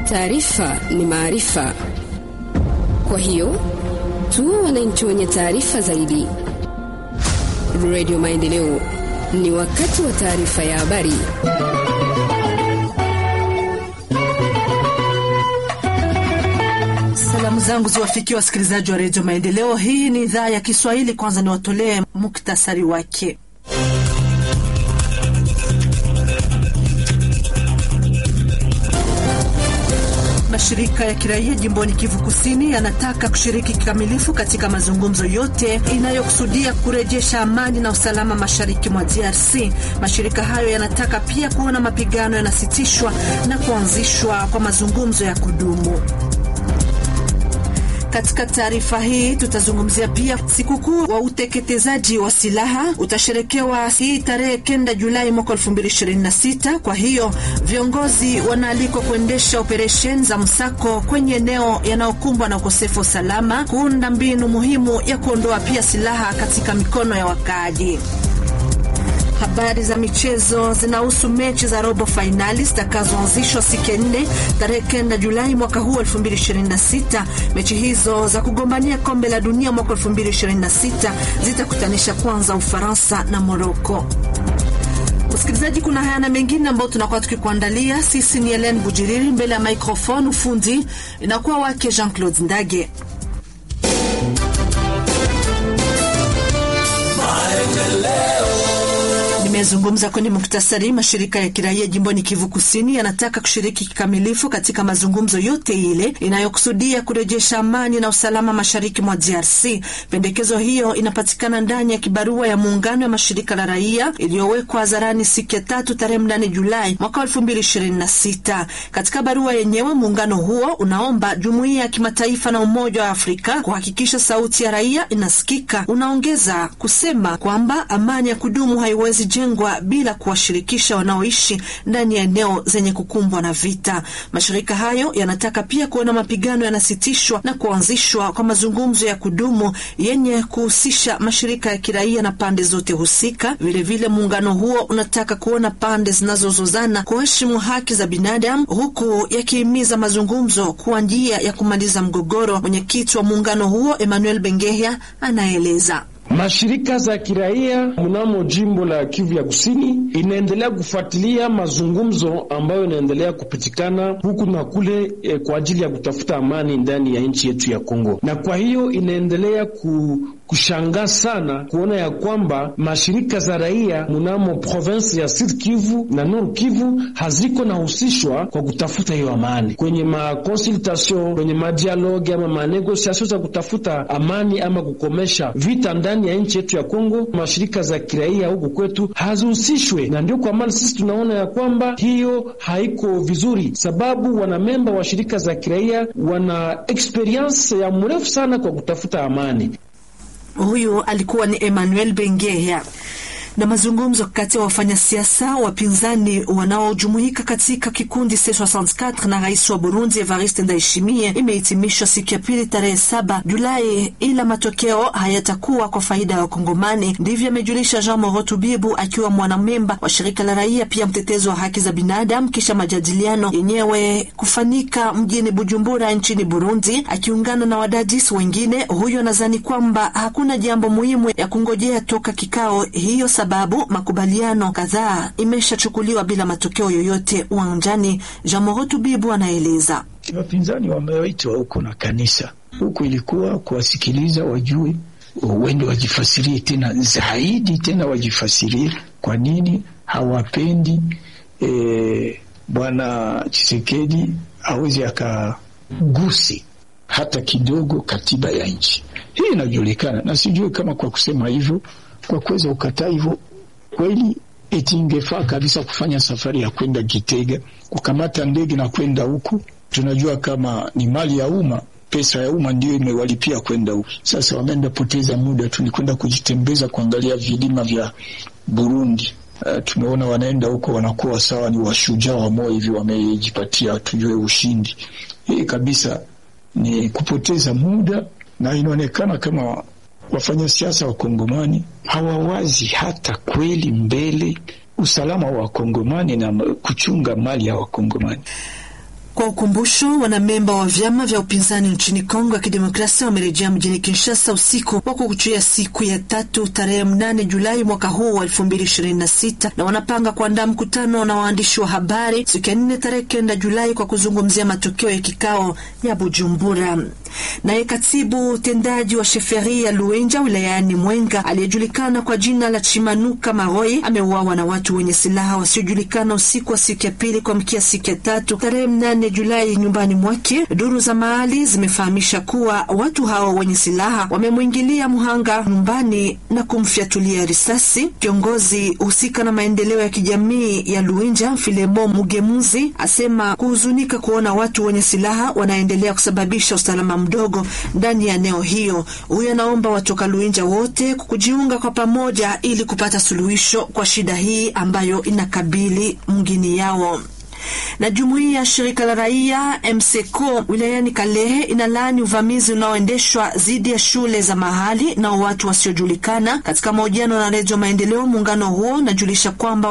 Taarifa ni maarifa, kwa hiyo tuwe wananchi wenye taarifa zaidi. Radio Maendeleo, ni wakati wa taarifa ya habari. Salamu zangu ziwafikia wasikilizaji wa redio Maendeleo. Hii ni idhaa ya Kiswahili. Kwanza niwatolee muktasari wake. Mashirika ya kiraia jimboni Kivu Kusini yanataka kushiriki kikamilifu katika mazungumzo yote inayokusudia kurejesha amani na usalama mashariki mwa DRC. Mashirika hayo yanataka pia kuona mapigano yanasitishwa na kuanzishwa kwa mazungumzo ya kudumu. Katika taarifa hii tutazungumzia pia sikukuu wa uteketezaji wa silaha utasherekewa hii tarehe kenda Julai mwaka 2026. Kwa hiyo viongozi wanaalikwa kuendesha operesheni za msako kwenye eneo yanayokumbwa na ukosefu wa usalama, kuunda mbinu muhimu ya kuondoa pia silaha katika mikono ya wakaaji. Habari za michezo zinahusu mechi za robo fainali zitakazoanzishwa siku ya nne tarehe kenda Julai mwaka huu 2026. Mechi hizo za kugombania kombe la dunia mwaka 2026 zitakutanisha kwanza Ufaransa na Moroko. Msikilizaji, kuna haya na mengine ambayo tunakuwa tukikuandalia. Sisi ni Helen Bujiriri, mbele ya microphone ufundi inakuwa wake Jean Claude Ndage. Nimezungumza kwenye muktasari. Mashirika ya kiraia jimboni Kivu Kusini yanataka kushiriki kikamilifu katika mazungumzo yote ile inayokusudia kurejesha amani na usalama mashariki mwa DRC. Pendekezo hiyo inapatikana ndani ya kibarua ya muungano ya mashirika la raia iliyowekwa hadharani siku ya tatu tarehe mnane Julai mwaka elfu mbili ishirini na sita. Katika barua yenyewe, muungano huo unaomba jumuiya ya kimataifa na Umoja wa Afrika kuhakikisha sauti ya raia inasikika. Unaongeza kusema kwamba amani ya kudumu haiwezi jengwa bila kuwashirikisha wanaoishi ndani ya eneo zenye kukumbwa na vita. Mashirika hayo yanataka pia kuona mapigano yanasitishwa na kuanzishwa kwa mazungumzo ya kudumu yenye kuhusisha mashirika ya kiraia na pande zote husika. Vilevile, muungano huo unataka kuona pande zinazozozana kuheshimu haki za binadamu, huku yakihimiza mazungumzo kuwa njia ya kumaliza mgogoro. Mwenyekiti wa muungano huo Emmanuel Bengehya anaeleza. Mashirika za kiraia mnamo jimbo la Kivu ya Kusini inaendelea kufuatilia mazungumzo ambayo inaendelea kupitikana huku na kule eh, kwa ajili ya kutafuta amani ndani ya nchi yetu ya Kongo, na kwa hiyo inaendelea ku kushangaa sana kuona ya kwamba mashirika za raia mnamo province ya Sud Kivu na Nord Kivu haziko nahusishwa kwa kutafuta hiyo amani kwenye makonsultation, kwenye madialogue ama manegosiasio za kutafuta amani ama kukomesha vita ndani ya nchi yetu ya Kongo. Mashirika za kiraia huku kwetu hazihusishwe, na ndio kwa maana sisi tunaona ya kwamba hiyo haiko vizuri, sababu wanamemba wa shirika za kiraia wana experience ya mrefu sana kwa kutafuta amani. Huyu alikuwa ni Emmanuel Bengeya. Na mazungumzo kati ya wafanyasiasa wapinzani wanaojumuika katika kikundi C64 na rais wa Burundi Evariste Ndayishimiye imehitimishwa siku ya pili tarehe saba Julai, ila matokeo hayatakuwa kwa faida ya Wakongomani. Ndivyo amejulisha Jean Morotu Bibu akiwa mwanamemba wa shirika la raia pia mtetezi wa haki za binadamu, kisha majadiliano yenyewe kufanyika mjini Bujumbura nchini Burundi, akiungana na wadadisi wengine. Huyo anadhani kwamba hakuna jambo muhimu ya kungojea toka kikao hiyo sababu makubaliano kadhaa imeshachukuliwa bila matokeo yoyote uwanjani. Jamorotu Bibu anaeleza. Wapinzani wameitwa huko na kanisa huku, ilikuwa kuwasikiliza, wajue wende wajifasirie tena zaidi, tena wajifasirie kwa nini hawapendi e, bwana Chisekedi aweze akagusi hata kidogo katiba ya nchi hii. Inajulikana na sijui kama kwa kusema hivyo kwa kuweza ukataa hivyo kweli, eti ingefaa kabisa kufanya safari ya kwenda Gitega, kukamata ndege na kwenda huku. Tunajua kama ni mali ya umma, pesa ya umma ndio imewalipia kwenda huku. Sasa wameenda poteza muda tu, ni kwenda kujitembeza, kuangalia vilima vya Burundi. Uh, tumeona wanaenda huko wanakuwa sawa ni washujaa wa moyo hivi, wamejipatia tujue ushindi. Hii kabisa ni kupoteza muda, na inaonekana kama wafanya siasa wa Kongomani hawawazi hata kweli mbele usalama wa Wakongomani na kuchunga mali ya Wakongomani. Kwa ukumbusho, wanamemba wa vyama vya upinzani nchini Kongo ya Kidemokrasia wamerejea mjini Kinshasa usiku wa kukuchia siku ya tatu tarehe mnane Julai mwaka huu wa elfu mbili ishirini na sita na wanapanga kuandaa mkutano na waandishi wa habari siku ya nne tarehe kenda Julai kwa kuzungumzia matokeo ya kikao ya Bujumbura. Naye katibu tendaji wa sheferi ya Luenja wilayani Mwenga aliyejulikana kwa jina la Chimanuka Maroi ameuawa na watu wenye silaha wasiojulikana usiku wa siku ya pili kwa mkia siku ya tatu tarehe mnane Julai nyumbani mwake. Duru za mahali zimefahamisha kuwa watu hao wenye silaha wamemwingilia mhanga nyumbani na kumfyatulia risasi. Kiongozi husika na maendeleo ya kijamii ya Luenja Filemo Mugemuzi asema kuhuzunika kuona watu wenye silaha wanaendelea kusababisha usalama mdogo ndani ya eneo hiyo. Huyo anaomba watoka Luinja wote kujiunga kwa pamoja ili kupata suluhisho kwa shida hii ambayo inakabili mgini yao na jumuiya ya shirika la raia MSECO wilayani Kalehe inalaani uvamizi unaoendeshwa dhidi ya shule za mahali na watu wasiojulikana. Katika mahojiano na Redio Maendeleo, muungano huo unajulisha kwamba